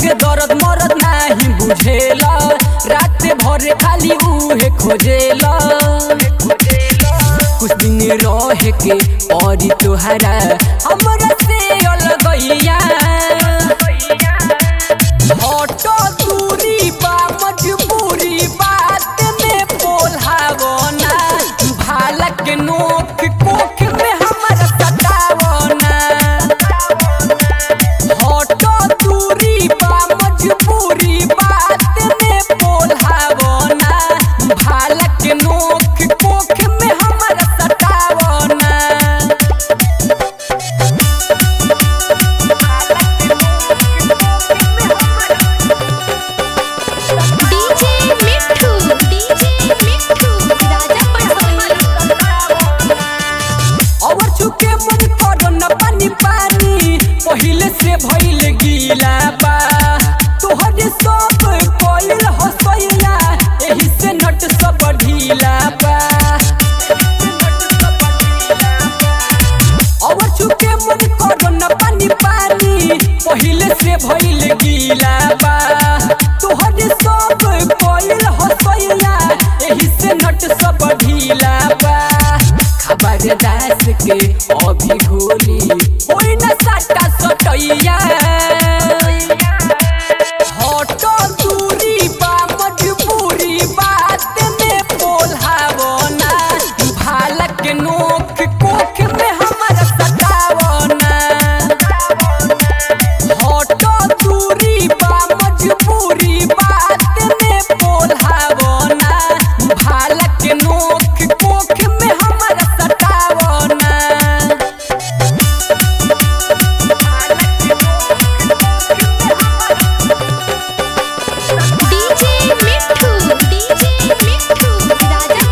के दर्द मरद नाही बुझेला रात भर खाली उहे खोजेला कुछ दिन रह के और तोहरा हमरा से अलगैया हटो दूरी बा मजबूरी बात में बोलहावना भालक नोक कोख में हमरा सतावना हटो दूरी बा मजबूरी बात में बोलहावना भालक नोक कोख में हमरा सतावना डीजे मिठू डीजे मिठू राजा पटोनी और चुके मन करो न पानी पानी पहिले से भइल गीला बा तोहर सब कोइल हसैया एही से नट सब ढीला बा और चुके मन करो न पानी पानी पहिले से भइल गीला बा तोहर सब कोइल हसैया एही से नट सब ढीला बा खबर दास के अभी होली होई न साटा सटैया हटो दूरी बा मजबूरी बात में बोलहावना भालक नोक कोख में हमरा सतावना हटो दूरी बा मजबूरी बात में बोलहावना भालक नोक कोख में हमरा सतावना डीजे मिठू डीजे मिठू राजा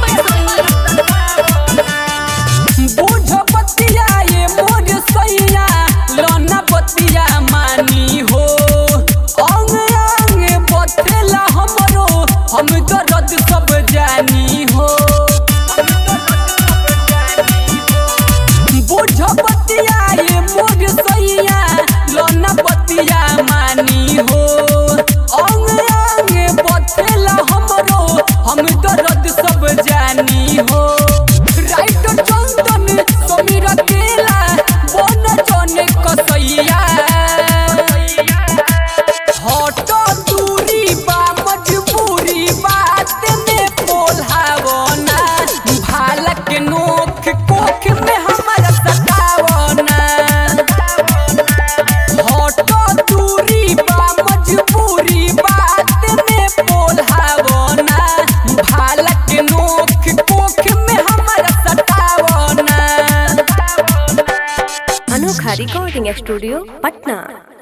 पटोनी बूझ बतिया ये मोर सैया लोना बतिया मानी हो अंग अंग बथेला हमरो हम दर्द सब जानी हो बूझ बतिया ये मोर सैया लोना बतिया मानी हो अंग अंग बथेला हमरो हम दर्द सब जानी हो राइट चंदन समीर केला बन जने कसैया हटो दूरी बा मजबूरी बात में बोलहावना भालक नोख कोख में हमरा सतावना हटो दूरी बा मजबूरी बात में बोलहावना भालक नोख कोख में हमरा सतावना अनोखा रिकॉर्डिंग स्टूडियो पटना